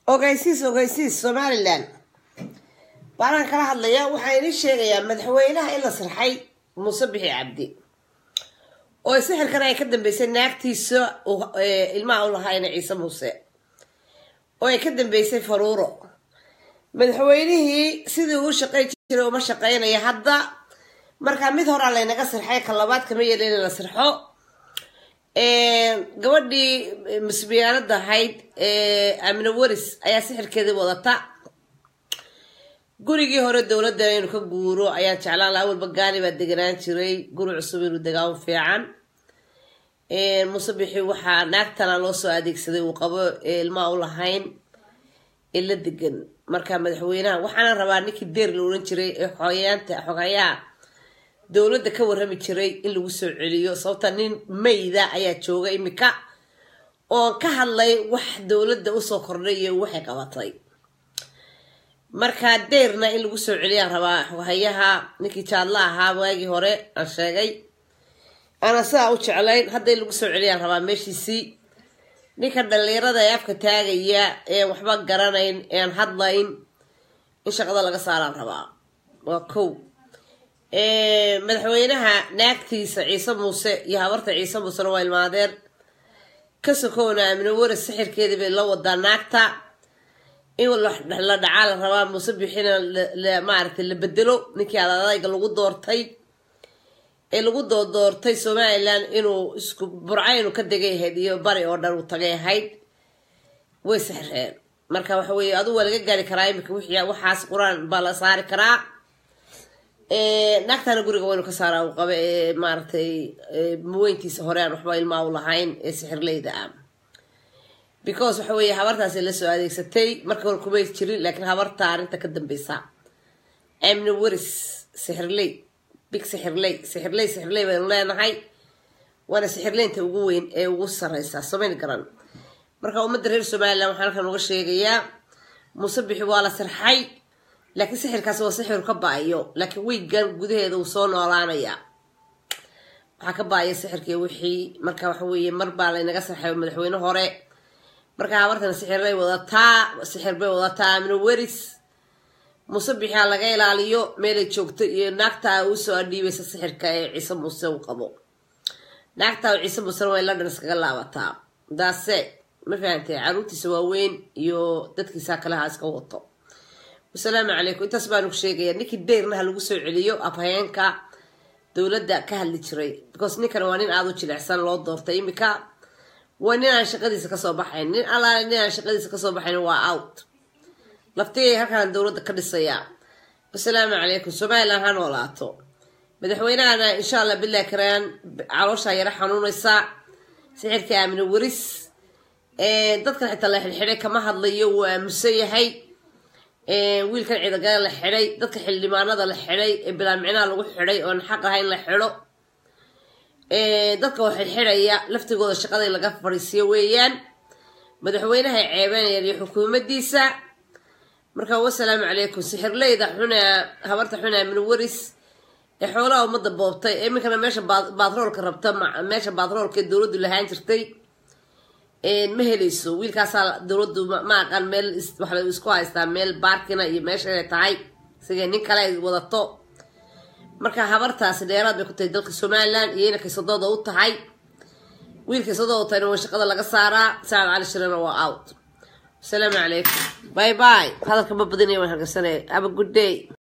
ogeysiis ogeysiis somalilan baanaan kala hadlaya waxaan idin sheegayaa madaxweynaha in la sirxay muuse bixi cabdi oo sixirkan ay ka dambeysay naagtiisa ilmaha u lahayna ciise muuse oo ay ka dambeysay faruuro madaxweynihii sidii uu shaqayn jiray uma shaqaynaya hadda markaa mid horaa laynaga sirxay ka labaad kama yeela in la sirxo gabadhii musbiyaanada ahayd amine waris ayaa sixirkeedii wadata gurigii hore dowladda inuu ka guuro ayaan jeclaan laha awalba gaani baa deganaan jiray guri cusub inuu degaan fiican muuse bixi waxaa naagtana loo soo adeegsaday uu qabo ilmaa u lahayn ee la degan marka madaxweynaha waxaana rabaa ninkii deer la ohan jiray ee xoyaanta xogayaa dowladda ka warrami jiray in lagu soo celiyo sababta nin mayda ayaa jooga imika oon ka hadlay wax dowladda usoo kordhay iyo waxay qabatay markaa deyrna in lagu soo celiyaan rabaa xogayaha ninkii jaadla ahaa waagii hore aan sheegay ana sidaa u jeclayn hadda in lagu soo celiyaan rabaa meeshiisii ninka dhalinyarada ee afka taagaya ean waxba garanayn ean hadlayn in shaqada laga saaraan rabaa waa kow madaxweynaha naagtiisa ciise muuse iyo habarta ciise muusena waa ilmaadeen ka sokowna amine waris sixirkeedii bay la wadaa naagta in la dhacaa la rabaa muuse bixina maaragtay la bedelo ninkii adadayga lagu doortay ee lagu doodoortay somalilan inuu isku burca inuu ka degay ahayd iyo bari oo dhan uu tagay ahayd way sixreen marka waxa weye aduu waa laga gaari karaa imika wixii waxaas qur-aan baa la saari karaa naagtana guriga waynu ka saaraa uu qaba ee maaragtay muweyntiisa hore aan waxba ilmaa u lahayn ee sixirleyda ah because waxa weeye habartaasi la soo adeegsatay marka hore kumay jirin laakiin habarta arrinta ka dambeysa amni waris sixirley big sixirley sixirley sixirley baynu leenahay waana sixirleynta ugu weyn ee ugu sareysa samayn garan marka ummadda reer somalilan waxaan halkan uga sheegayaa muuse bixi waa la sirxay laakiin sixirkaasi waa sixir ka ba-ayo laakiin wiigan gudaheeda uu soo noolaanaya waxaa ka ba-aya sixirkii wixii marka waxa weeye mar baa laynaga sirxay madaxweyne hore marka habartan sixirlay wadataa sixir bay wadataa amino weris muuse bixia laga ilaaliyo meelay joogto iyo naagtaa usoo adhiibaysa sixirka ee ciise muuse uu qabo naagtaa ciise muusena way london iskaga laabataa daase ma fahantay caruurtiisa waaweyn iyo dadkiisa kale ha iska wato wasalaamu calaykum intaas baanu ku sheegaya ninkii deyrna ha lagu soo celiyo afhayeenka dowladda ka hadli jiray because ninkan waa nin aada u jilicsan loo doortay imika waa nin aan shaqadiisa kasoo baxayn nin allaale nin aan shaqadiisa kasoo baxayn waa out laftigay halkaan dowladda ka dhisayaa wasalaamu calaykum somalilan ha noolaato madaxweynahana insha allah bilahi karaan calooshaa yaro xanuunaysa sixirkii aamine waris dadkan xitaa la xidxidhay kama hadlayo wuu aamusan yahay wiilkan ciidagale la xidhay dadka xildhibaanada la xidhay ee bilaamicnaha lagu xidhay oon xaq ahayn la xidho dadka oo xidxidhaya laftigooda shaqada laga fadhiisiyo weeyaan madaxweynaha ceebeynayaan iyo xukuumadiisa marka wasalaamu calaykum sixirleyda xuna habarta xuna min waris ee xoolaha ummadda boobtay iminkana meesha baatroolka rabta meesha baatroolka ee dowladdu lahaan jirtay ma helayso wiilkaasaa dowladdu ma aqaan meel waxa isku haystaa meel baarkina iyo meesha inay tahay sigay nin kale ay wadato marka habartaasi dheeraad bay ku tahay dalka somalilan iyo inankay sadooda u tahay wiilkay sadooda u tahayna waa shaqada laga saaraa sacad cali shirana waa out asalaamu calaykum bye bye hadalka ma badinaya waan hargeysanaya have a good day